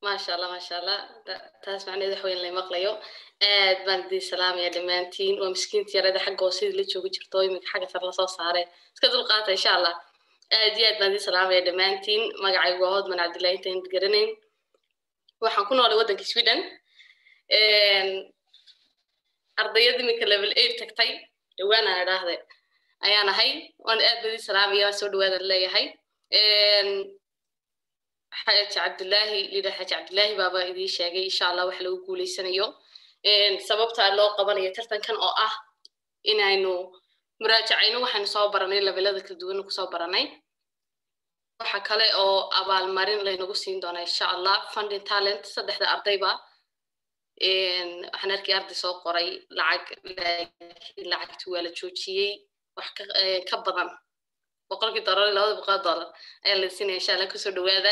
maasha allah maasha allah taas macnaheed wax weyn la maqlayo aad baan idin salaamaya dhammaantiin waa miskiinta yarada xagga hoosidii la joogi jirto iminka xagga sare lasoo saaray iska dulqaata insha allah aad iyo aad baan idin salaamaya dhammaantiin magacaygu waa hodman cabdillahi intaan garanayn waxaan ku noolay waddanka sweden ardayada iminka level eight tagtay dhowaan aan idhaahde ayaan ahay waan aad baan idin salaamaya waan soo dhawaada leeyahay xaaji cabdillaahi liidha xaaji cabdillaahi baaba idiin sheegay insha allah wax lagu guuleysanayo sababta loo qabanayo tartankan oo ah inaynu muraajacayno waxaynu soo baranay levelada kala duwan kusoo baranay waxa kale oo abaalmarin laynagu siin doonaa insha allah funding talent saddexda ardayba waxaan arkay arday soo qoray lacag lacagti waa la joojiyey wax ka badan boqolkii dollar labada boqol dollar ayaa la siinaya insha allah kusoo dhawaada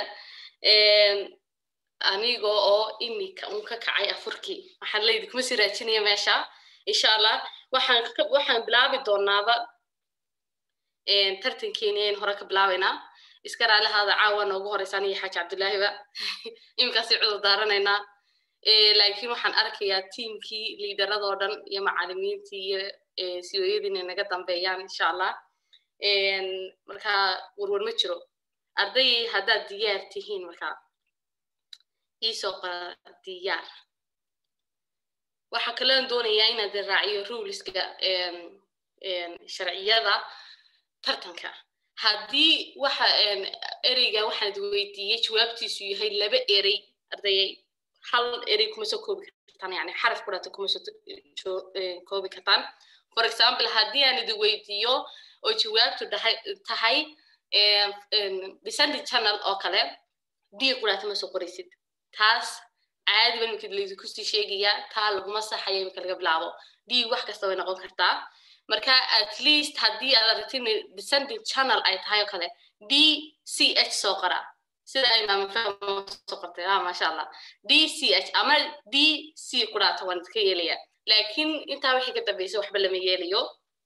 aniga oo imika un ka kacay afurkii waxaan leeydi kuma sii raajinaya meesha insha allah waxaan waxaan bilaabi doonaaba tartankeeni aynu hore ka bilaabaynaa iska raalihaada caawa noogu horeysa aniga xaaji cabdillaahiba iminkaasi cudur daaranaynaa laakiin waxaan arkayaa tiimkii liidaradoo dhan iyo macalimiintii iyo siooyadii inay naga dambeeyaan insha allah marka warwar ma jiro arday haddaad diyaar tihiin marka iisoo qora diyaar waxaa kaloon doonayaa inaad raaciyo ruleska sharciyada tartanka haddii waxa ereyga waxaad weydiiyey jawaabtiisu yahay laba erey ardayay hal erey kuma soo koobi kartaan yani xaraf kudhata kuma soo koobi kartaan for example haddii aan idin weydiiyo oo jawaabtu tahay descending channel oo kale d kudhata ma soo qoraysid taas caadi ba imika laydinku sii sheegayaa taa laguma saxaya imika laga bilaabo d wax kasta way noqon kartaa marka at least haddii aad aragtin descending channel ay tahay oo kale d c h soo qora sida ay maamafahmsoo qortay ah maasha allah d c h ama d c kudhata waan iska yeelaya laakiin intaa wixii ka dambaysa waxba lama yeelayo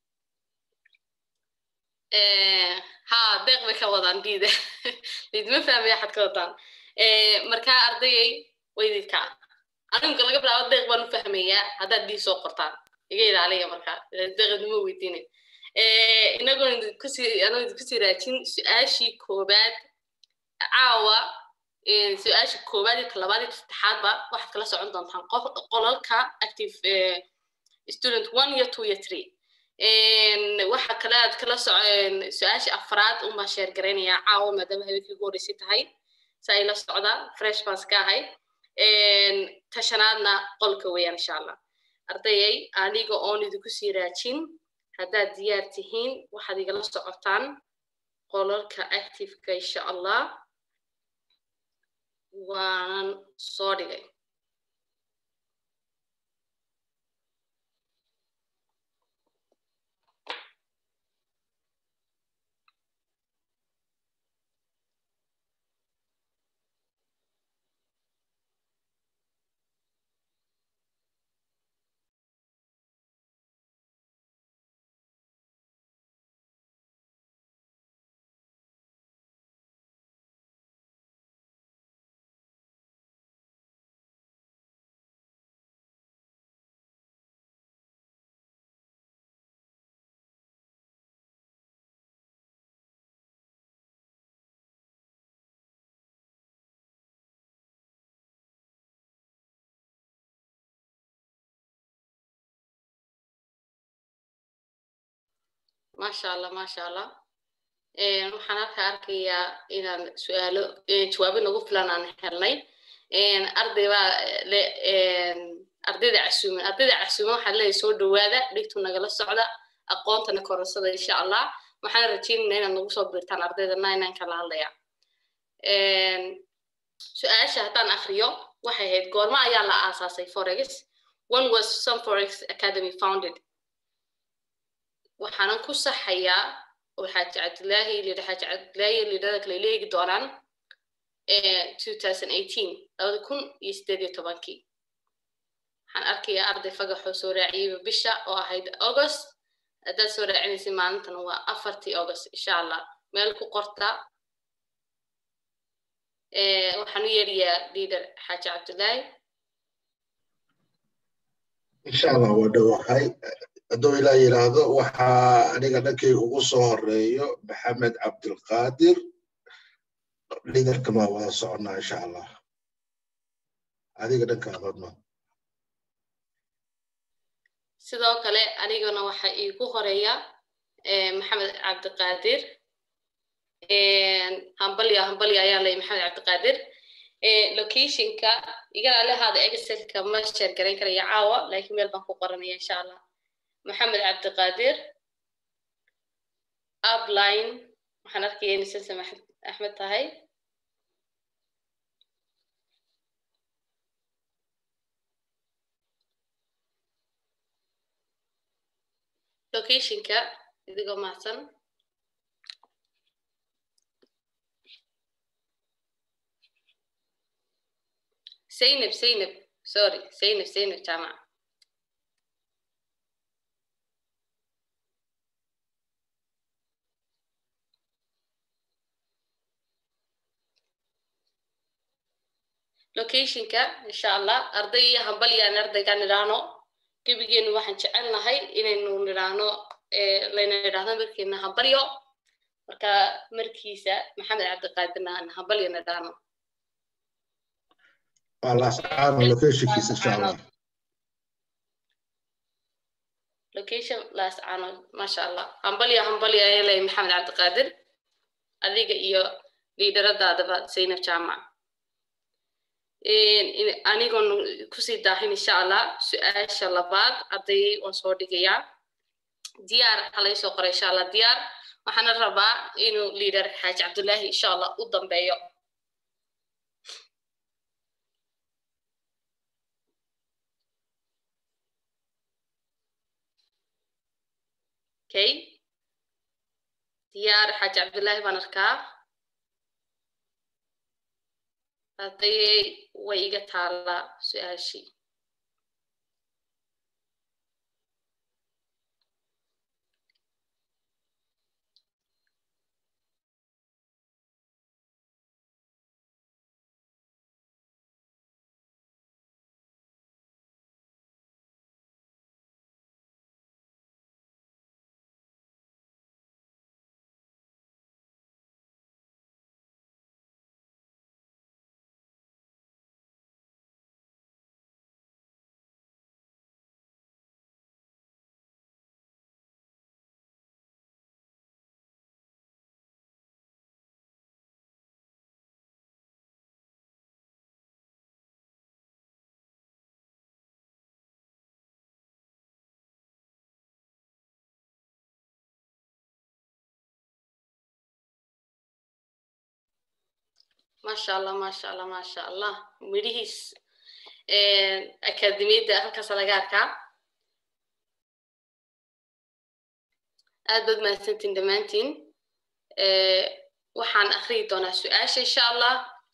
ha deeq bay ka wadaan diida lidima fahmaya xad ka wadaan marka ardayay waydidka animka laga bilaabo deeq baan u fahmayaa haddaad dii soo qortaan iga ilaaliya marka deeqadnimo weydiinay inagoon kusii anoo idinkusii raajin su-aashii koobaad caawa su-aashii koobaad iyo talabaad iyo saddexaadba waxaad kala socon doontaan qolalka active student one iyo two iyo three waxa kale aad kala socon su-aashii afraad unbaa sheer garaynayaa caawa maadaama habeenkii ugu horreysay tahay sa ay la socda fresh bans ka ahay tashanaadna qolka weeyaan insha allah ardayay aniga oon idinku sii raajin haddaad diyaar tihiin waxaad igala socotaan qolalka activeka insha allah waanan soo dhigay maasha allah maasha allah waxaan halka arkayaa inaan su-aalo jawaabo nagu filan aan helnay arday baa le ardayda casuuman ardayda casuuman waxaa leeyahay soo dhawaada dhigtu nagala socda aqoontana korasada insha allah waxaan rajeynayna inaad nagu soo biirtaan ardayda nine kala hadlaya su-aasha haddaan akriyo waxay ahayd goormo ayaa la aasaasay forex one was some forex academy founded waxaanan ku saxayaa oo xaaji cabdilaahi liidha xaaji cabdilaahi liidhada kale leegi doonaan labada kun iyo sideed iyo tobankii waxaan arkayaa arday fagaxoo soo raaciyeyba bisha oo ahayd august haddaad soo raacinaysa maalintana waa afartii august insha allah meel ku qorta waxaan u yeedhayaa liader xaaji cabdullaahi insha allah waa dhowahay hadduu ilaa yidhaahdo waxaa aniga dhankay ugu soo horeeyo maxamed cabdilqaadir liderkan waa wada soconnaa insha allah adiga dhankaadodma sidoo kale anigana waxa iigu horeeya maxamed cabdiqaadir hambalya hambalya ayaa lay maxamed cabdiqaadir locationka igana lehaada excelka ma sheer garayn karaya caawa laakiin meel baan ku qoranaya insha allah maxamed cabdiqaadir upline waxaan arkaya in silsam axmed tahay locationka idigoo mahadsan zaynab zaynab sorry zaynab zaynab jaamac locationka insha allah arday iyo hambalyaan ardaygaan idhaahno gebigeenu waxaan jecelnahay inaynu nidhaahno layna idhaahdo markiina hambalyo marka markiisa maxamed cabdiqaadirna aan hambalyo nidhaahno locationkiisa insha allah location las cano masha allah hambalyo hambalyo ayaa leeyahay maxamed cabdiqaadir adiga iyo liidaradaadaba zaynab jaamac anigoon kusii daahin insha allah su-aasha labaad ardayay waan soo dhigayaa diyaar halay soo qoray insha allah diyaar waxaana rabaa inuu liader xaaji cabdullaahi insha allah u dambeeyo okay diyaar xaaji cabdullaahi baan arkaa ardayay way iga taallaa su-aashii masha allah masha allah masha allah midhihiis akademiyadda halkaas laga arkaa aad baad mahadsantiin dhammaantiin waxaan akriyi doonaa su-aasha insha allah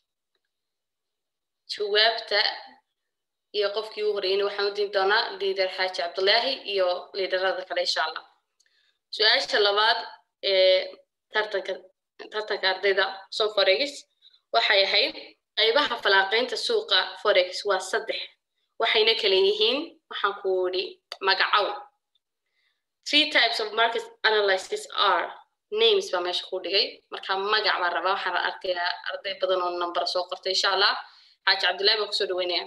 jawaabta iyo qofkii u horeyna waxaan u diri doonaa liader xaaji cabdullaahi iyo liidarada kale insha allah su-aasha labaad ee tartanka tartanka ardayda sonforex waxay ahayd qaybaha falaaqaynta suuqa forex waa saddex waxayna kala yihiin waxaan ku idhi magacow three types of market analysis are names baa meesha ku dhigay marka magac baan rabaa waxaan arkayaa arday badan oo number soo qortay insha allah xaaji cabdullaahi baan kusoo dhaweynaya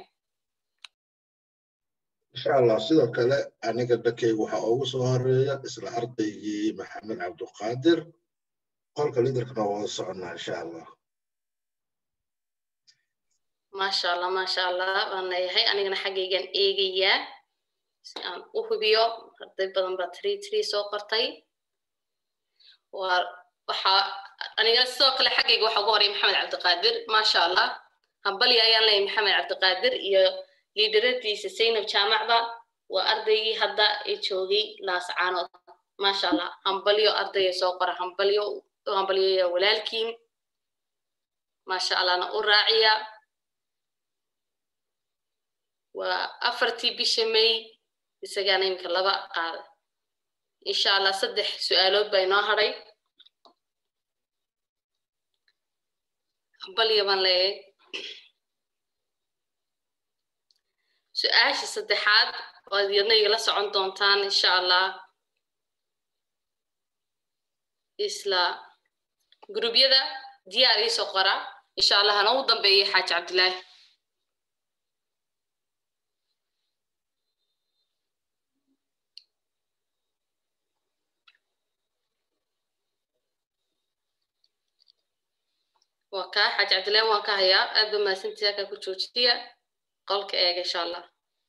insha allah sidoo kale aniga dhankayga waxaa ugu soo horeeya isla ardaygii maxamed cabduqaadir qolka liderkana wada soconnaa insha allah maasha allah maasha allah baan leeyahay anigana xaggaygan eegayaa si aan u hubiyo arday badan baa three three soo qortay waa waxaa anigana sidoo kale xaggayga waxaa ugu horey maxamed cabdiqaadir maasha allah hambalya ayaan leeyahay maxamed cabdiqaadir iyo liidaradiisa zaynab jaamacba waa ardaygii hadda ee joogay laascaanood maasha allah hambalyo ardaya soo qora hambalyo u hambalyoya walaalkiin maasha allahna u raaciya waa afartii bisha may isagaana iminka laba qaada insha allah saddex su-aalood baa inoo hadhay balya baan leeyahay su-aasha saddexaad waad yadna igala socon doontaan insha allah isla gurubyada diyaar iisoo qora insha allah hana u dambeeya xaaji cabdilaahi waa kaa xaaji cabdilaahi waan ka hayaa aad ba mahadsantiisa halkaa ku joojiya qolka eega insha allah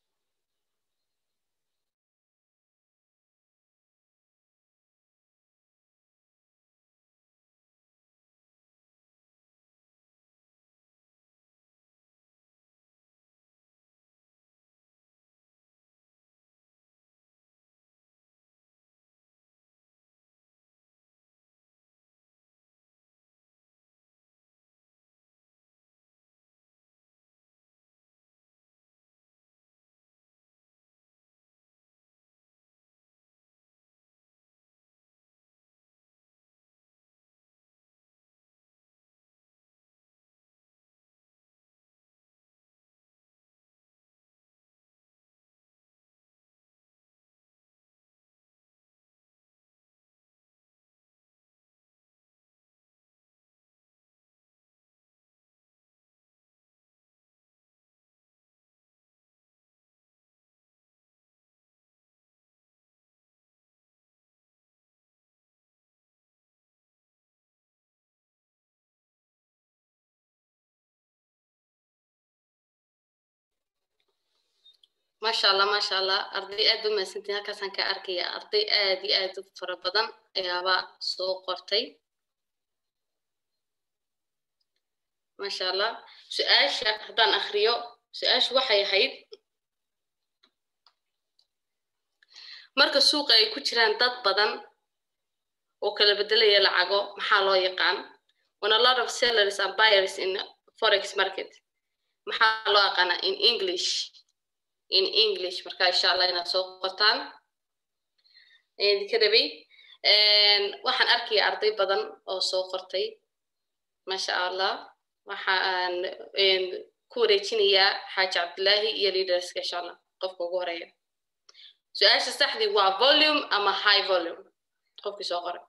maasha allah maasha allah arday aad ba mahadsantiin halkaasaan ka arkaya arday aad iyo aad u fara badan ayaaba soo qortay maasha allah su-aasha haddaan akriyo su-aashu waxay ahayd marka suuqa ay ku jiraan dad badan oo kala bedelaya lacago maxaa loo yaqaan when a lot of sellers and buyers in forex market maxaa loo yaqaanaa in english in english marka insha allah inaad soo qortaan ka rabay waxaan arkaya arday badan oo soo qortay maasha allah waxaan ku wareejinayaa xaaji cabdilaahi iyo leaderska insha allah qofka ugu horeeya su-aasha saxdii waa volume ama high volume qofkii soo qoray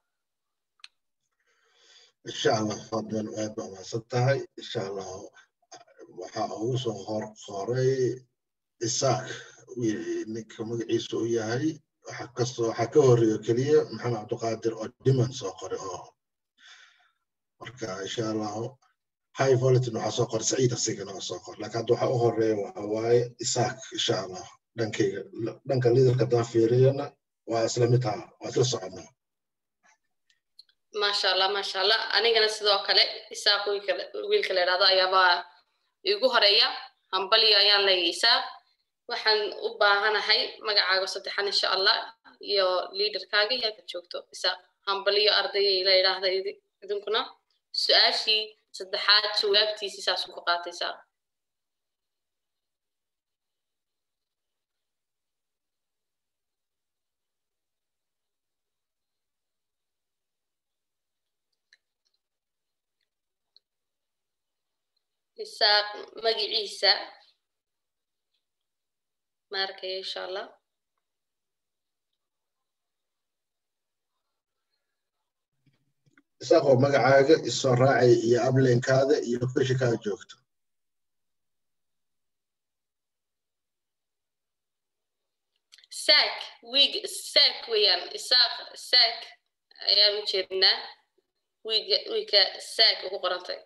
insha allah fadlan aad baa mahadsan tahay insha allah waxaa ugu soo hor qoray isaaq ninka magaciisa u yahay waxa kastoo waxaa ka horeeyo keliya maxamed cabdiqaadir oo dhiman soo qoray oo marka insha allahu high volitin waxaa soo qoray saciid asigana oo soo qoray laakiin hadda waxaa u horeeya waxa waaye isaaq insha allah dhankayga dhanka liidarka haddaan fiiriyana waa isla mid haa waa isla soconnaa maasha allah maasha allah anigana sidoo kale isaaq wiilka la idhahdo ayaabaa igu horeeya hambalyo ayaan leeyahay isaaq waxaan u baahanahay magacaaga saddexan insha allah iyo liaderkaaga iyo halka joogto isaaq hambalyo ardayay la idhaahda idinkuna su-aashii saddexaad jawaabtiisii saasuu ku qaatay isaaq isaaq magaciisa ma arkaya insha allah isaaqoo magacaaga isoo raacay iyo ablenkaada iyo feshikaa joogto saak wiig saak weeyaan isaaq saak ayaan u jeednaa wiiga wiigka saak ugu qorantay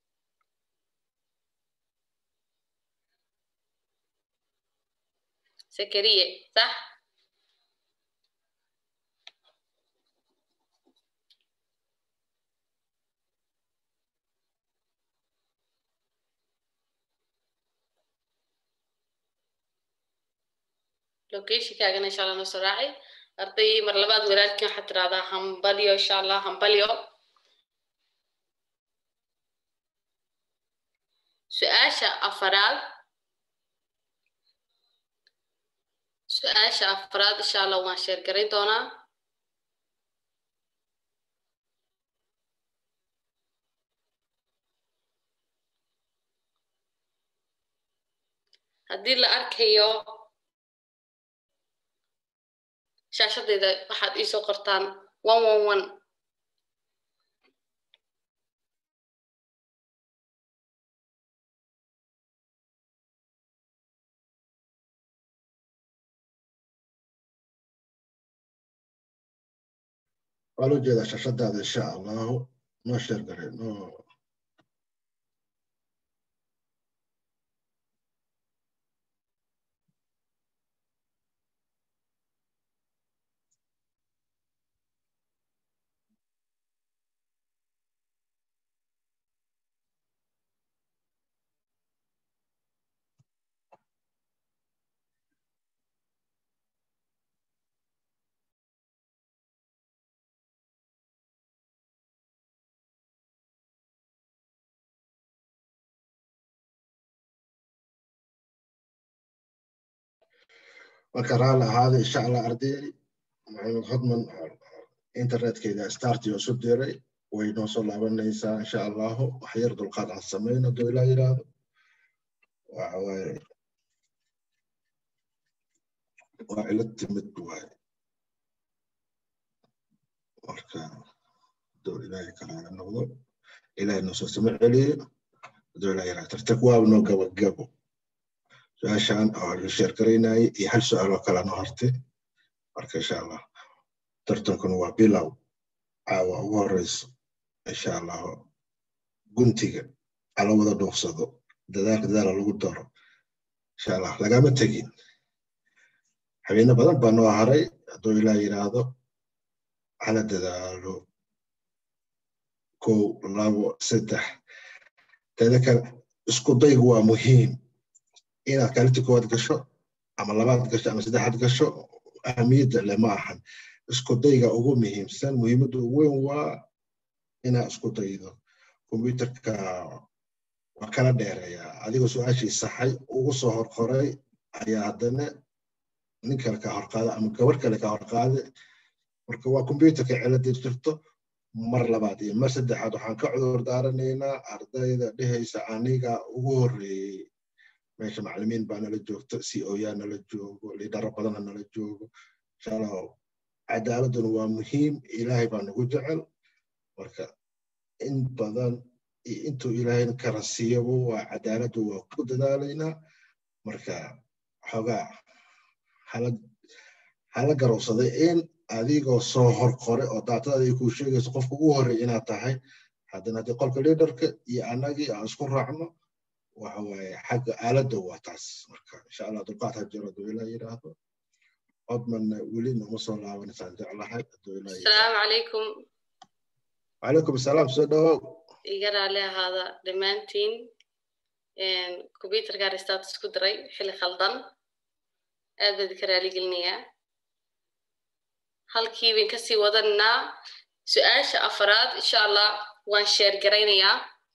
sakariye sax locationkaagana insha allah noo soo raacay arday mar labaad walaalkii waxaad tirahdaa hambalyo insha allah hambalyo su-aasha afaraad su-aasha afaraad insha allah waan sheer garayn doonaa haddii la arkayo shaashadeyda waxaad iisoo qortaan one one one waa loo jeedaa shashadaada insha allahu noo sheer gare noo marka raali ahaada insha allah ardayay maxamed hodman internetkeeda starti oo isu diray way noo soo laabanaysaa insha allahu wax yar dulqaad aan samayn hadduu ilaa yidhaahdo waxa waaye waa cilad timid waaye marka hadduu ilaahay kalaala noqdo ilaahay noo soo sama celiyo hadduu ilaa yidhaahdo tartag waaba noo gabagabo su-aashan oo la sheergaraynayay iyo hal su-aal oo kale noo hartay marka insha allah tartankuna waa bilow caawa ugu horeyso insha allahu guntiga ala wada dhuuqsado dadaalka dadaala lagu daro insha allah lagama tegin habeene badan baa noo haray hadduu ilaa yidhaahdo hala dadaalo kow labo saddex teeda kale isku daygu waa muhiim inaad kaalinta koowaad gasho ama labaad gasho ama saddexaad gasho ahamiyadda le ma ahan isku dayga ugu muhiimsan muhiimadda ugu weyn waa inaad isku daydo kombyuterka waa kala dheereeyaa adigoo su-aashii saxay ugu soo horqoray ayaa haddana nin kale ka horqaada ama gabar kale ka horqaada marka waa kombyuterka cilada jirto mar labaad iyo mar saddexaad waxaan ka cudur daaranaynaa ardayda dhehaysa aniga ugu horreeyey meesha macalimiin baa nala joogto c o yaa nala joogo lidaro badana nala joogo inshallah cadaaladuna waa muhiim ilaahay baa nagu jecel marka in badan iyo intuu ilaahayna kara siiyaba waa cadaaladdu waa ku dadaalaynaa marka xoogaa hala garowsaday in adigoo soo horqore oo daatadaada ay kuu sheegayso qofka ugu horreey inaad tahay haddana haddii qolka liidarka iyo annagii aan isku raacno waxa waaye xagga aaladda waa taas marka insha allah dulqaad ha jiro hadduu ilaa yidhaahdo codmanna weli nooma soo laabanaysaan jeclahay hadduu ilaa asalaamu calaykum wacalaykum asalaam soo dhawow iga raali ahaada dhammaantiin combyuterka restaat isku diray xilli khaldan aad baad ka raaligelinayaa halkii bayn kasii wadanaa su-aasha afaraad insha allah waan sheer garaynayaa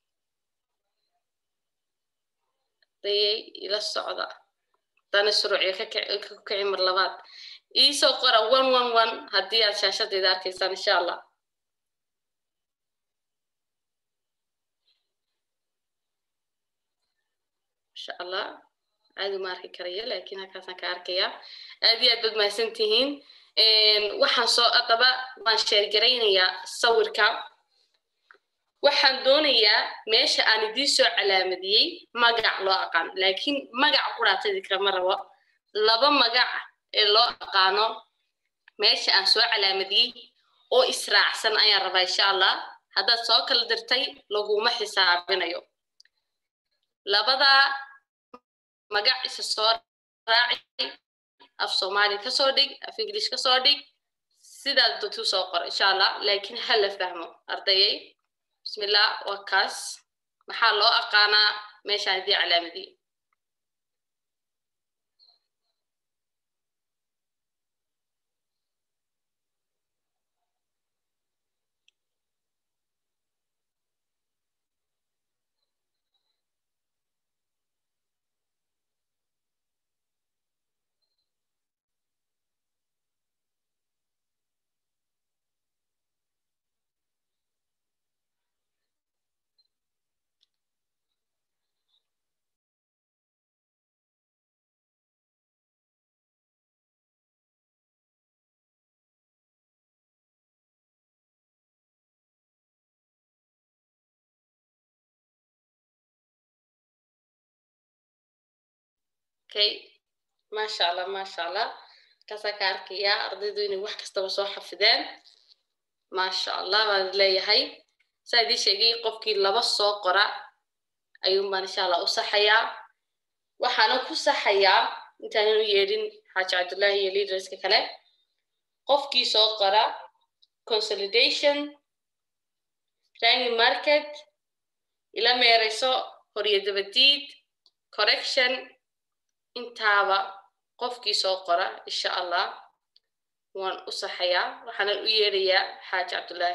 dayay ila socda dana shuruuciyo ka kici mar labaad iisoo qora one one one haddii aad shaashadeeda arkaysaan insha allah insha allah caadi ma arki karaya laakiin halkaasaan ka arkaya aad iyo aad baad mahadsan tihiin waxaan soo adaba waan sheergaraynayaa sawirka waxaan doonayaa meesha aan idiin soo calaamadiyey magac loo aqaan laakiin magac quraatadii kama rabo laba magac ee loo aqaano meesha aan soo calaamadiyey oo israacsan ayaan rabaa insha allah haddaad soo kala dirtay laguma xisaabinayo labadaa magac isa soo raaci af soomaali kasoo dhig af ingilish kasoo dhig sidaad doontuu soo qor insha allah laakiin ha la fahmo ardayay bismillah waa kaas maxaa loo aqaanaa meeshaan haddii calaamadii okay maasha allah maasha allah kaasaa ka arkayaa ardaydu inay wax kastaba soo xafideen maasha allah baan leeyahay saa idii sheegay qofkii laba soo qora ayuun baan insha allah u saxayaa waxaana ku saxayaa intaanan u yeedhin xaaji cabdullaahi iyo leaderska kale qofkii soo qora consolidation ranking market ila meerayso horiyo dabadiid correction intaaba qofkii soo qora insha allah waan u saxayaa waxaanan u yeedhayaa xaaji cabdullaahi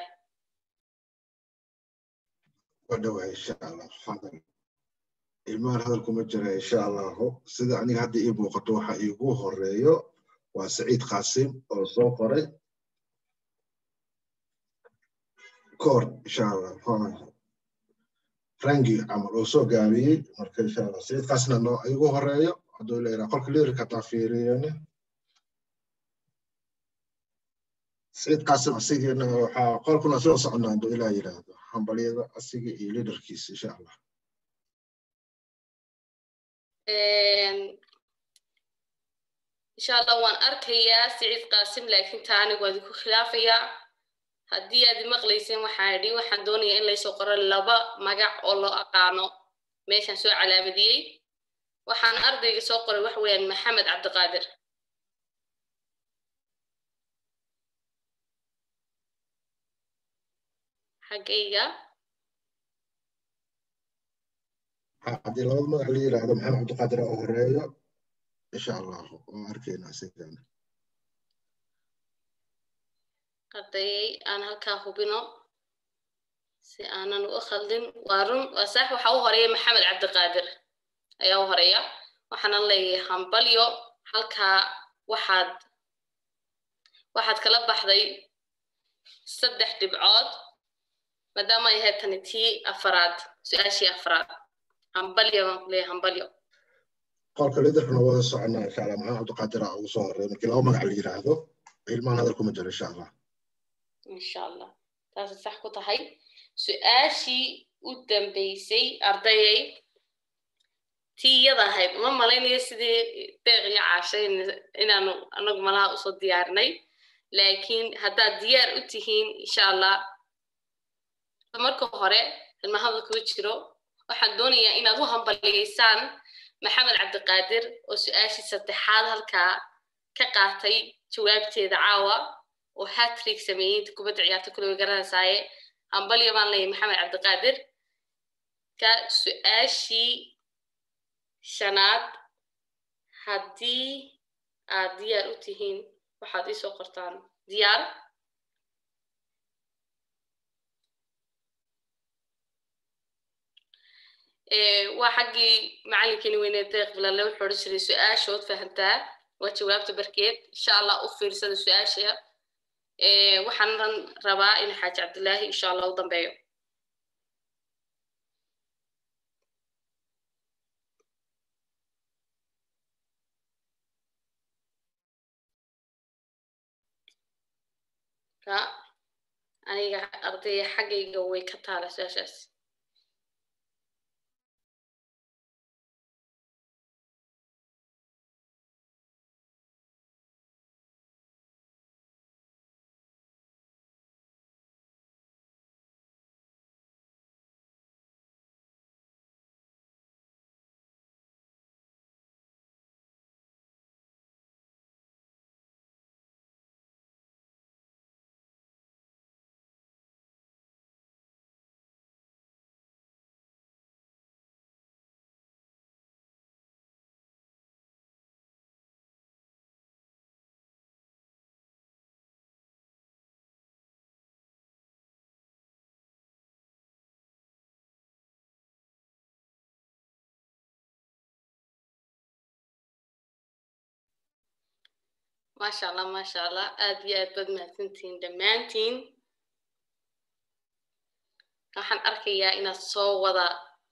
wadhowa insha allah hadal ilmahan hadal kuma jira insha allahu sida aniga hadda ii muuqato waxa iigu horeeyo waa saciid qaasim oo soo qoray koor insha allah frangi camal oo soo gaabiyey marka insha allah saciid qaasimna noo iigu horeeyo hadduu leeyahay qolka liirka taa fiiriyane saciid qaasim asigina waxaa qolkuna soo socnaa hadduu ilaa yidhaahdo hambalyada asiga iyo liidarkiisa insha allah insha allah waan arkayaa siciid qaasim laakiin taa anigu waad ku khilaafayaa haddii aad maqlayseen waxaan idhi waxaan doonayaa in laysoo qoro laba magac oo loo aqaano meeshaan soo calaamadiyey waxaan ardayga soo qoray waxa weeyaan maxamed cabdiqaadir xaggayga haddii labada magac la yidhaahdo maxamed cabdiqaadir oo horeeyo insha allah oo arkayna asigana ardayay aan halkaa hubino si aanan u khaldin waa run waa sax waxa u horeeya maxamed cabdiqaadir ayaa u horeeya waxaana leeyahay hambalyo halkaa waxaad waxaad kala baxday saddex dhibcood maadaama ay ahayd tani tii afaraad su-aashii afaraad hambalyo baan ku leeyahay hambalyo qolka liidarkana wada soconaa insha allah maxamed cabdiqaadir aa ugu soo horeeya markii laba magac la yidhaahdo ilmahan hadal kuma jiro insha allah insha allah taasay sax ku tahay su-aashii u dambeysay ardayay tii iyada ahayd uma malaynayo sidii deeq iyo caashay inaanu anagu malaha usoo diyaarinay laakiin haddaad diyaar u tihiin insha allah marka hore ilmahada kuga jiro waxaan doonayaa inaad u hambaligaysaan maxamed cabdiqaadir oo su-aashii saddexaad halkaa ka qaatay jawaabteeda caawa oo hatrig sameeyey inta kubadda ciyaarta kule way garanaysaaye hambalyo baan leeyahay maxamed cabdiqaadir ka su-aashii shanaad haddii aad diyaar u tihiin waxaad iisoo qortaan diyaar waa xaggii macalinkeeni weyne deeq bilaale wuxuu odhan jiray su-aashood fahantaa waa jawaabta barkeed insha allah u fiirsada su-aasha waxaanan rabaa in xaaji cabdilaahi insha allah u dambeeyo ka aniga ardaya xaggayga way ka taala su-aashaas maasha allah maasha allah aad iyo aad baad mahadsantihiin dhammaantiin waxaan arkayaa inaad soo wada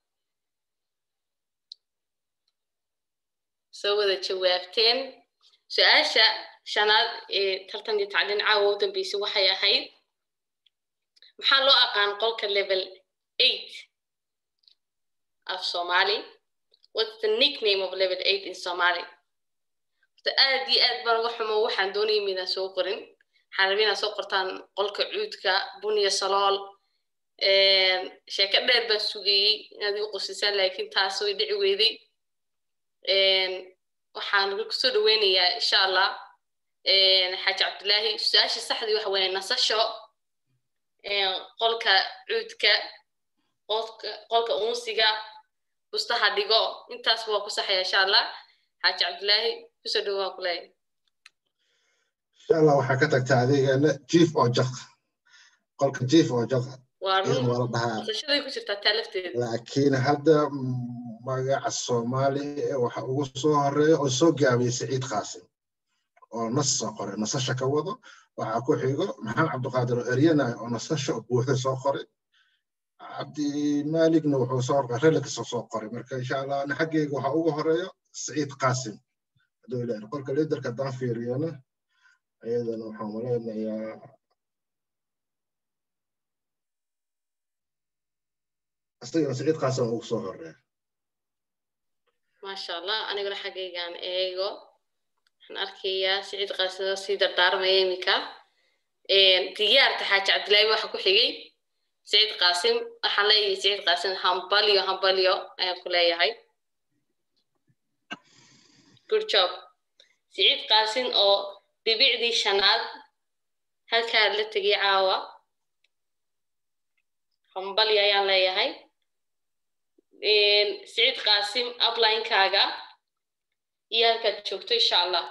soo wada jawaabteen su-aasha shanaad ee tartan iyo tacliin caawa u dambeysay waxay ahayd maxaa loo aqaan qolka level eight af soomaali what's the nickname of level eight in somali horta aad iyo aad baan uga xumo waxaan doonaya midaan soo qorin waxaan rabay inaad soo qortaan qolka cuudka buniya salool sheeko dheer baan sugayey inaad igu qosisaan laakiin taas way dhici weyday waxaan kusoo dhaweynayaa insha allah xaaji cabdilaahi su-aasha saxdii waxa weeye nasasho qolka cuudka qolka unsiga bustaha dhigo intaasba waa ku saxaya insha allah xaaji cabdilaahi kusoo dhawaa kuleeya insha allah waxaa ka tagtaa adeegana jief oo jaq qolka jief oo jaq waa run waa la dhahaa nasashaday ku jirtaa taa lafteeda laakiin hadda magaca soomaali waxa ugu soo horeeya oo soo gaabiyey saciid qaasim oo nas soo qoray nasasha ka wado waxaa ku xigo maxamed cabdiqaadir oo eryana oo nasasha buuxda soo qoray cabdimaaligna wuxuu soo qoray relix soo qoray marka insha allah ana xaggeyga waxaa ugu horeeyo saciid qaasim hadduu ilaahay qolka liidarka haddaan fiiriyana ayadana waxaan malaynayaa asagana saciid qaasim ugu soo horeeya maasha allah aniguna xaggaygaan eego waxaan arkayaa siciid qaasida sii dardaarmaya iminka diyaarta xaaji cabdilaahi waxa ku xigay siciid qaasim waxaan leeyahay siciid qaasim hambalyo hambalyo ayaan ku leeyahay good job siciid qaasim oo dhibicdii shanaad halkaa la tegay caawa hambalyo ayaan leeyahay siciid qaasim uplinekaaga iyo halkaad joogto insha allah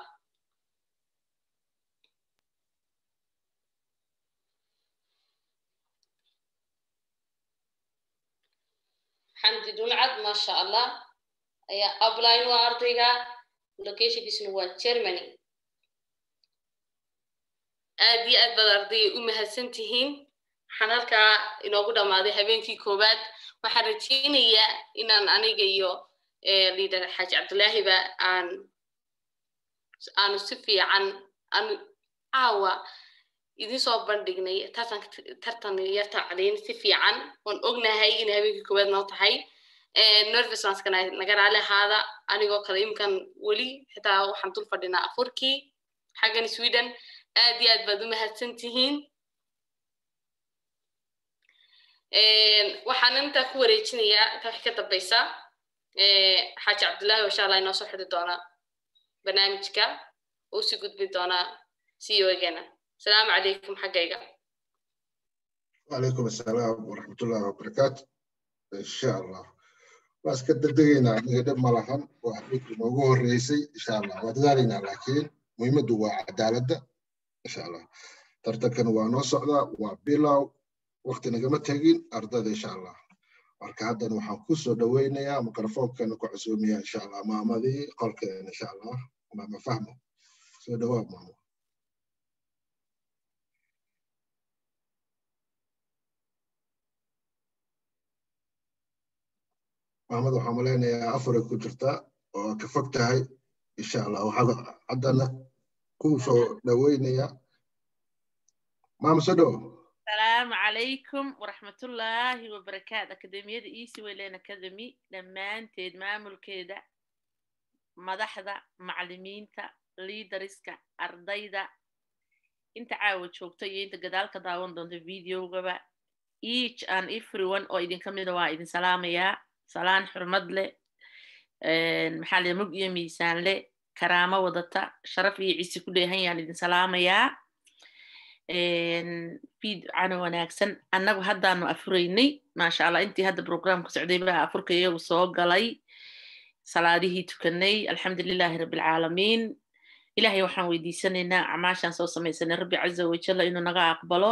xamdi dulcad maasha allah ayaa upline waa ardayga locationkiisuna waa germany aad iyo aad baad ardayga u mahadsan tihiin waxaan halkaa inoogu dhammaaday habeenkii koowaad waxaan rajaynayaa inaan aniga iyo liader xaaji cabdilaahiba aan aanu si fiican aanu caawa idin soo bandhignay tartan tartan yar tacliin si fiican oon ognahay in habeenkii koowaad noo tahay nervousneskana naga raali ahaada anigoo kale iminkan weli xitaa waxaan dul fadhinaa afurkii xaggan sweden aad iyo aad baad u mahadsan tihiin waxaan intaa ku wareejinayaa inta wax ka dambaysa xaaji cabdillaahi oo insha allah inoo soo xidi doona barnaamijka oo sii gudbi doonaa ceogeena asalaamu calaykum xaggayga وعليكم السلام ورحمة الله وبركاته إن شاء الله بس كده دقينا نقدر ملهم وحبيك الموضوع الرئيسي إن شاء الله وذلك لكن مهمة دوا عدالة إن شاء الله ترتكن ونصعدا وبلاو وقت نجمة تجين أرضا إن شاء الله marka haddan waxaan ku soo dhaweynayaa mikrofonkana ku casuumiyaa insha allah maamadii qolkeena insha allah maama fahmo soo dhawaab maamo maamada waxaan malaynayaa afaray ku jirtaa oo ka fog tahay insha allah waxaa haddana ku soo dhaweynayaa maama soo dhawo السلام عليكم ورحمة الله وبركاته أكاديمية إيسي ويلين أكاديمي لما تيد مامل كيدا مدحدا معلمينتا ليدرسكا أرديدا انت عاود شوكتي انت قدالك داون دون فيديو غبا each and everyone oo idin kamida waa idin salaamayaa salaan xurmad leh maxaa le mug iyo miisaan leh karaamo wadata sharaf iyo ciise ku dheehan yaan idin salaamayaa fiidcana wanaagsan annagu haddaanu afuraynay maasha allah intii hadda programka socday baa afurka iyagu soo galay salaadihii tukanay alxamdulilahi rabbilcaalamiin ilahay waxaan weydiisanaynaa acmaashaan soo samaysanay rabbi caza wajalla inuu naga aqbalo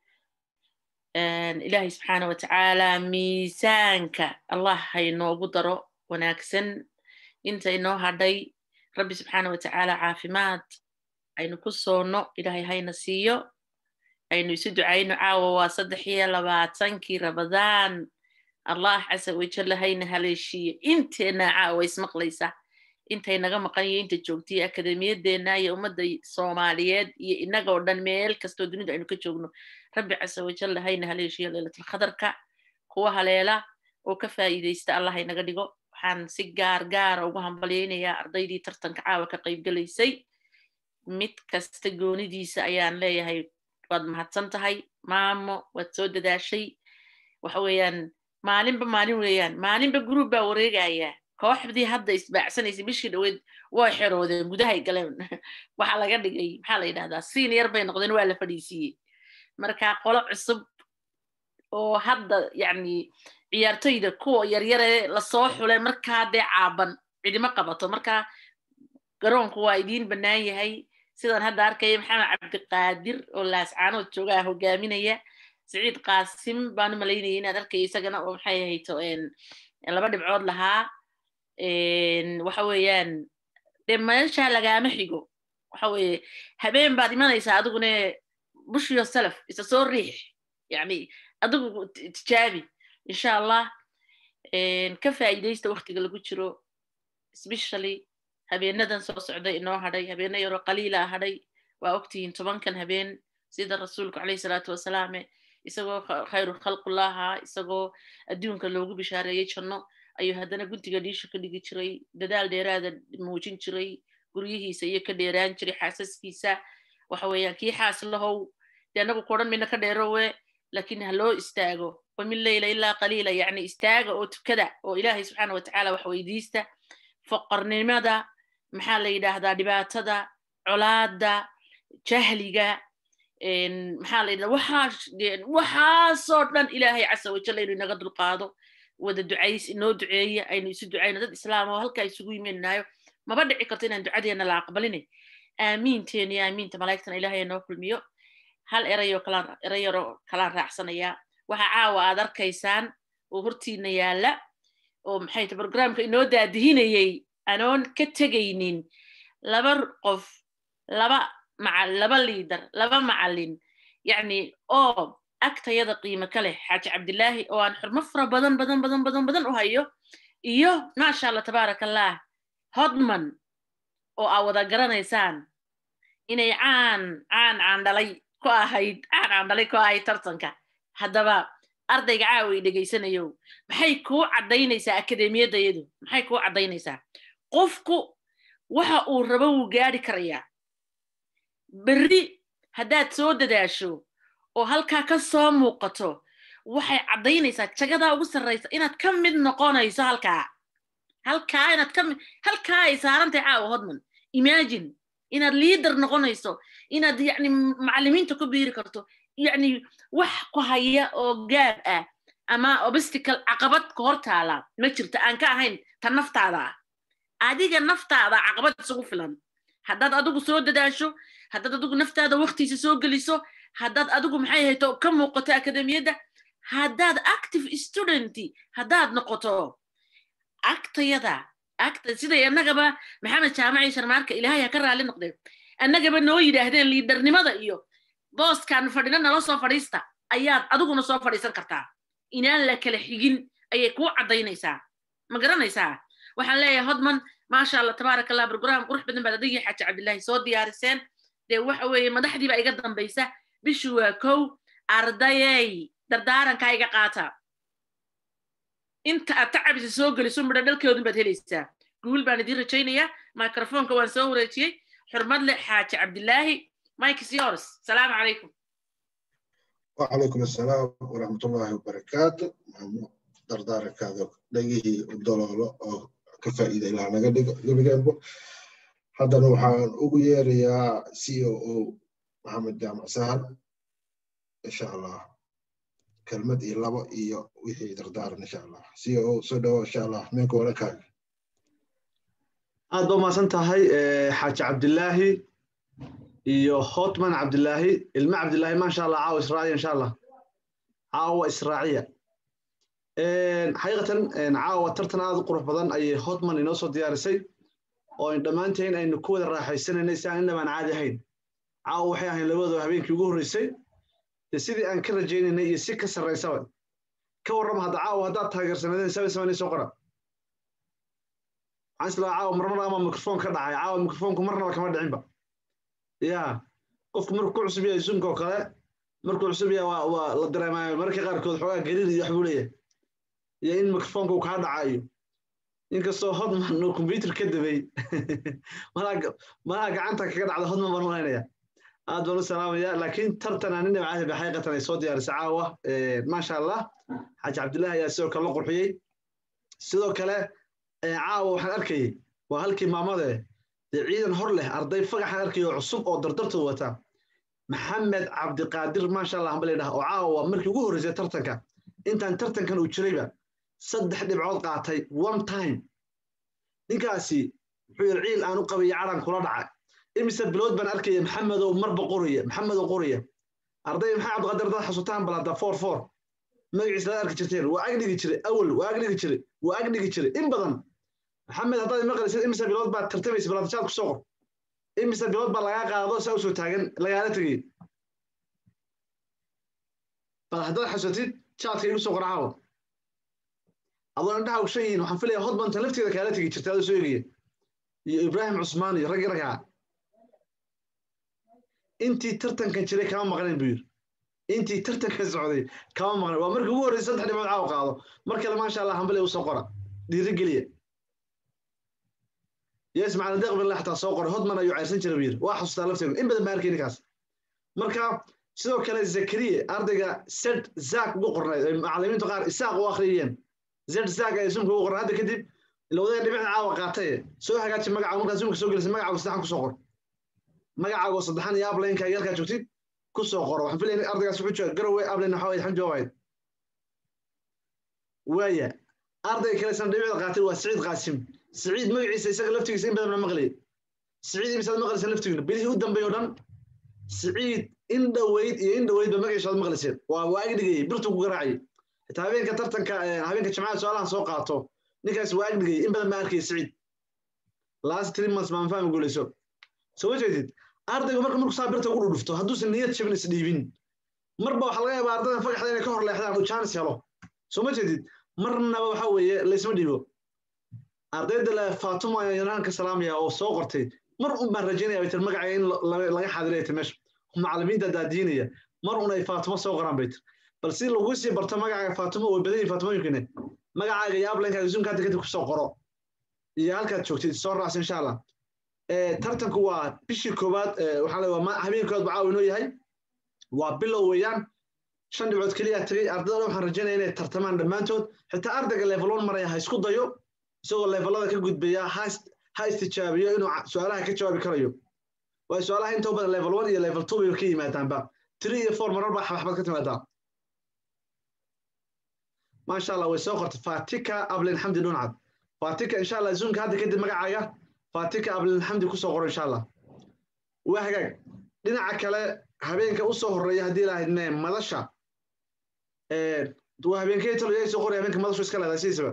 ilahay subxaana watacaala miisaanka allah haynoogu daro wanaagsan inta inoo hadhay rabbi subxaana watacaala caafimaad aynu ku soono ilahay hayna siiyo aynu isu ducayno caawa waa saddex iyo labaatankii rabadaan allah casa wajalla hayna haleeshiiyo inteena caawa ismaqlaysa intay naga maqan iyo inta joogtaiyo akademiyadeena iyo ummadda soomaaliyeed iyo inaga oo dhan meel kastoo dunida aynu ka joogno rabbi casa wajalla hayna haleeshiiyo leelatlkhadarka kuwa haleela oo ka faa'iidaysta allah haynaga dhigo waxaan si gaar gaara ugu hambalyaynayaa ardaydii tartanka caawa ka qaybgelaysay mid kasta goonidiisa ayaan leeyahay waad mahadsan tahay maamo waad soo dadaashay waxa weeyaan maalinba maalin weeyaan maalinba group baa wareegaya kooxdii hadda isbaacsanaysa bishii dhaweyd way xeroodeen gudahay galeen waxaa laga dhigay maxaa la yidhahdaa senior bay noqdeen waa la fadhiisiiyey marka qolo cusub oo hadda yacni ciyaartoyda kuwa yaryare lasoo xulay markaa dee caaban cidimo qabato marka garoonku waa idiin bannaan yahay sidaan hadda arkaya maxamed cabdiqaadir oo laascaanood joogaa hogaaminaya siciid qaasim baan u malaynaya inaad arkaya isagana oo maxay ahayto laba dhibcood lahaa waxa weeyaan dee meesha lagaama xigo waxa weeye habeen baad imanaysaa adigune bushiyo salaf isa soo riix yani adigu tijaabi insha allah ka faa'iidaysta waktiga lagu jiro especially habeenadan soo socday inoo hadhay habeeno yaroo qaliila hadhay waa ogtihiin tobankan habeen sida rasuulku caleyhi salaatu wasalaame isagoo khayru khalqullaha isagoo adduunka loogu bishaareeyey janno ayuu haddana guntiga dhiisha ka dhigi jiray dadaal dheeraada muujin jiray guryihiisa iyo ka dheeraan jiray xaasaskiisa waxa weeyaan kii xaas lahow dee annagu kodhan midna ka dheerowe laakiin ha loo istaago wamin leyla ilaa qaliila yacni istaaga oo tukada oo ilaahay subxaana watacaala wax weydiista foqornimada maxaa la yidhaahdaa dhibaatada colaada jahliga maxaa la yidhahdaa waxaa waxaasoo dhan ilaahay casa wajalla inuu inaga dulqaado wada ducays inoo duceeya aynu isu ducayno dad islaam oo halkaa isugu yimaynaayo maba dhici karto inaan ducadeena la aqbaline aamiinteena iyo aamiinta malaa'igtana ilaahay inoo kulmiyo hal erayoo kalaan erayaroo kalaan raacsanayaa waxa caawa aad arkaysaan oo hortiina yaalla oo maxay ta programka inoo daadihinayey anoon ka tegaynin laba qof laba maca laba liidar laba macallin yacni oo agtayada qiimo ka leh xaaji cabdilaahi oo aan xurmo fara badan badan badan badan badan u hayo iyo maasha allah tabaaraka allah hodman oo aa wada garanaysaan inay caan caan caandhalay ku ahayd caan caandhalay ku ahayd tartanka haddaba ardayga caaway dhegaysanayo maxay kuu caddaynaysaa akademiyadayadu maxay kuu caddaynaysaa qofku waxa uu rabo wuu gaari karayaa berri haddaad soo dadaasho oo halkaa ka soo muuqato waxay caddaynaysaa jagadaa ugu sarraysa inaad ka mid noqonayso halkaa halkaa inaad ka mid halkaa ay saarantay caawa hodman imagine inaad liader noqonayso inaad yacni macallimiinta ku biiri karto yacni wax ku haya oo gaab ah ama obstacle caqabad ka hor taala ma jirto aan ka ahayn ta naftaada ah adiga naftaada caqabad isugu filan haddaad adigu soo dadaasho haddaad adigu naftaada waktiisa soo geliso haddaad adigu maxay hayto ka muuqato akademiyadda haddaad active student haddaad noqoto agtayada agta siday annagaba maxamed jaamaci sharmaarka ilaahay ha ka raalli noqdeen annagaba noo yidhaahdeen liidarnimada iyo booskaan fadhina nala soo fadhiista ayaad adiguna soo fadhiisan kartaa inaan la kala xigin ayay kuu caddaynaysaa ma garanaysaa waxaan leeyahay hodman maasha allah tabaaraka allah brogram qurux badan baad adigii xaaji cabdillaahi soo diyaariseen dee waxa weeye madaxdii baa iga dambaysa bishu waa kow ardayey dardaarankaa iga qaata inta aad tacabisa soo geliso midho dhalkeodun baad helaysaa guul baan idiin rajaynayaa microfonka waan soo wareejiyey xurmad leh xaaji cabdillaahi mike is yours salaamu calaykum وعليكم السلام ورحمة الله وبركاته دردارك هذا لقيه الدولار أو كفائدة إلى نقدر جنبه هذا نوحان أغير يا سي او محمد جامع سهل إن شاء الله كلمة إلا إيا وحي دردار إن شاء الله سي او سودو إن شاء الله منك ولا كان aad baa mahadsan tahay xaaji cabdilaahi iyo hotman cabdilaahi ilme cabdilaahi maasha allah caawa israaciya insha allah caawa israaciya xaqiiqatan caawa tartan aad u qurux badan ayay hotman inoo soo diyaarisay oo dhammaanteen aynu ku wada raaxaysanaynay si aan inabaan caadi ahayn caawa waxay ahayn labadooda habeenkii ugu horreysay dee sidii aan ka rajaynaynay iyo si ka sarraysaba ka warrama hadda caawa haddaad taageersanadeen sabi samanay soo qora waxaan islaa caawa marmar ama mikrofon ka dhacay caawa mikrofonku marnaba kama dhicinba ya qofku markuu ku cusub yahay zoomka oo kale markuu cusub yahay waa waa la dareemaya mararka qaarkood xoogaa gariir iyo waxbuu leeyahay iyo in mikrofonka uu kaa dhacayo inkastoo hodman uu combyuter ka dabay malaha gacanta kaga dhacda hodman baan malaynaya aad baan u salaamaya laakiin tartan aan inaba caadi xaqiiqatan ay soo diyaarisay caawa maasha allah xaaji cabdullaahi ayaa sidoo kale la qurxiyey sidoo kale caawa waxaan arkayay waa halkii maamade dee ciidan hor leh arday fagaxaan arkaya oo cusub oo dardartooda wata maxamed cabdiqaadir maasha allah hamba layidhaha oo caawa markii ugu horreysay tartanka intaan tartankan uu jirayba saddex dhibcood qaatay one time ninkaasi wuxuu yidhi ciil aan u qabaya calan kula dhaca imise bilood baan arkaya maxamedow marba qoraya maxamedow qoraya arday maxaa cabdiqaadir dad xasuutaan balada four four magaciisa laad arki jirteen waa agdhigi jiray awal waa agdhigi jiray waa agdhigi jiray in badan maxamed haddaad maqlaysid imise bilood baad tartamaysa baladajaad ku soo qor imise bilood baa lagaa qaado saa usoo taagan lagaala tegay bal haddaad xasuutid jaadka igu soo qor caawa adoo indhaha ugshan yihiin waxaan filaya hodbanta lafteeda kaala tegi jirta adoo soo egaya iyo ibraahim cusmaan iyo raggi raggaa intii tartankan jiray kama maqnayn buu yidhi intii tartankan socday kama maqnayn waa markii ugu horreysay saddex dhibcood caawa qaado mar kale maasha allah hambale usoo qora dhiirigeliya yes macalin deeq billah xataa soo qoray hodman ayuu ceyrsan jiray buu yidhi waa xasuustaa lafteedu in badan baa arkay ninkaas marka sidoo kale zakariye ardayga sed zak ugu qornayd ay macalimiintu qaar isaaq u akhriyeen zed zak ay sumka ugu qornay hadda kadib ilowdaya dhibicda caawa qaataye soo hagaaji magaca markaa sumka soo gelisay magacaaga saddexan kusoo qor magacaago saddexan iyo ablaynka halkaa joogtid kusoo qoro waxaan filaya ardaygaas wuxuu jooga garowe ablayn waxaa wayd xamdi waawayd waaya ardayga kale san dhibicda qaatay waa siciid qaasim siciid magaciisa isaga laftigiisa in badan la maqlayay siciid imisaad maqlaysa laftigiina bilihii u dambeey o dhan siciid in dhoweyd iyo in dhoweydba magaciisa aad maqlayseen waa waa agdhigayay birtuu ku garaacayay xitaa habeenka tartanka habeenka jimcada su-aalahan soo qaato ninkaas waa agdhigayay in badan baa arkayay siciid last three months baan fahmi guulayso soo ma jeedid ardaygu marka markuu saa birta ugu dhudhufto hadduusan niyad jabin isdhiibin marba waxaa laga yaabaa ardaydan fagaxda inay ka hor leexdaan uu jaanis helo soo ma jeedid marnaba waxa weeye laysma dhiibo ardayda le faatuma ayaan yaraanka salaamaya oo soo qortay mar un baan rajaynaya bay tir magaca in laga xaadiray tir meesha macalimiinta daadiinaya mar un ay faatuma soo qoraan bay tir bal si lagu sii barto magacaaga faatuma way badan yihin faatumooyinkine magacaaga iyo ablankaaga zoomka hadda kadib kusoo qoro iyo halkaad joogtid soo raacsa insha allah tartanku waa bishii koowaad waxaa leeyahay habeenkood baa caawa inoo yahay waa bilow weeyaan shan dhibcood keliya tagay ardayda waxaan rajaynaya inay tartamaan dhammaantood xitaa ardayga level one maraya ha isku dayo isagoo levelada ka gudbaya ha istijaabiyo inuu su-aalaha ka jawaabi karayo waayo su-aalaha inta badan level one iyo level two bay ka yimaadaanba three iyo four marar baa xabaxbad ka timaadaa maasha allah way soo qortay fatika ablin xamdi dhuncad fatika insha allah zoomka hadda kadib magacaaga fatika ablin xamdi kusoo qoro insha allah waa hagaag dhinaca kale habeenka usoo horeeya haddii lahaydne madasha waa habeenkee talo yaa soo qoraya habeenka madashu iska leedahay sidiisaba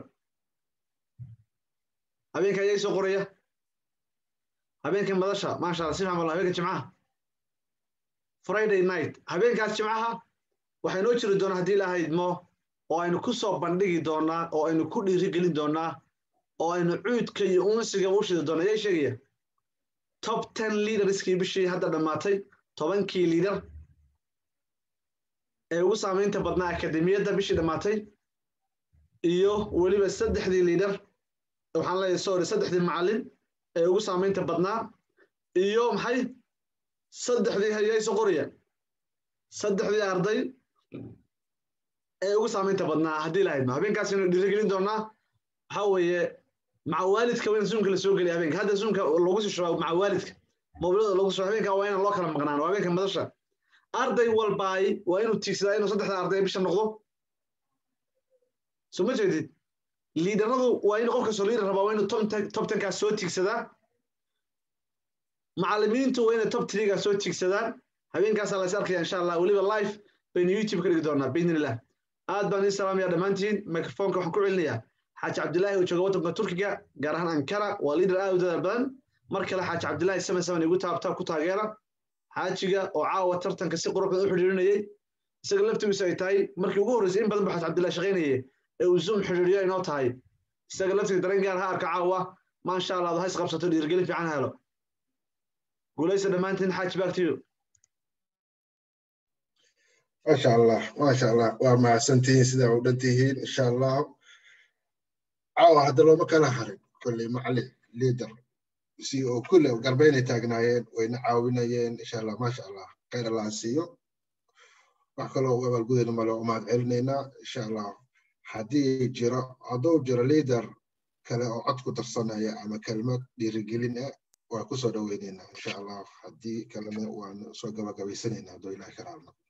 habeenka ayaa soo qoraya habeenka madasha maasha allah si fiican bal habeenka jimcaha friday night habeenkaas jimcaha waxay noo jiri doonaa haddii lahaydmo oo aynu ku soo bandhigi doonaa oo aynu ku dhiirigelin doonaa oo aynu cuudka iyo unsiga u shidi doonaa ayaa sheegaya top ten leaderskii bishii hadda dhammaatay tobankii liidar ee ugu saamaynta badnaa akademiyadda bishii dhammaatay iyo weliba saddexdii liidar waxaan leeyahay sorry saddexdii macallin ee ugu saamaynta badnaa iyo maxay saddexdii hayayso qoraya saddexdii arday ee ugu saamaynta badnaa haddii lahaydma habeenkaas aynu dhiirigelin doonaa waxaa weeye maca waalidka waa in zoomka la soo geliya habeenka hadda zoomka lagu sii shubaa maca waalidka mobilada lagu soo habeenka waa inaan loo kala maqnaan waa habeenka madasha arday walbaay waa inuu tiigsadaa inuu saddexda arday bisha noqdo soo ma jeedid liidaradu waa in qofka soo liidar rabaa waa inuu top tenkaas soo tiigsadaa macallimiintu waa inay top threegaas soo tiigsadaan habeenkaasaa la is arkaya insha allah weliba live baynu youtube ka dhigi doonaa biidnillah aad baan idin salaamaya dhammaantiin microfonka waxaan ku celinayaa xaaji cabdilaahi oo jooga waddanka turkiga gaar ahaan ankara waa liidar aad u dadaal badan mar kale xaaji cabdilaahi seven seven igu taabtaa ku taageera xaajiga oo caawa tartanka si qurux badan u xidhiirinayay isaga laftigiisu ay tahay markii ugu horreysay in badan buu xaaji cabdilaahi shaqaynayay ee uu zoom xidhiiriyo inoo tahay isaga laftiga dareen gaar ha arka caawa maasha allah ad hays qabsato dhiirigelin fiican helo guulaysa dhammaantiin xaaji baagtiyo maasha allah maasha allah waa mahadsantihiin sidaa u dhan tihiin insha allah caawa hadda looma kala harin kolley macalin liader si oo kulle garbaynay taagnaayeen wayna caawinayeen insha allah maasha allah khayr allah siiyo wax kaloo u abaalgudayna male u mahad celinaynaa insha allah haddii jiro hadduu jiro liader kale oo cod ku darsanaya ama kelmad dhiirigelin ah waa kusoo dhoweynaynaa insha allah haddii kalena waan soo gabagabaysanaynaa hadduu ilahi ka raalno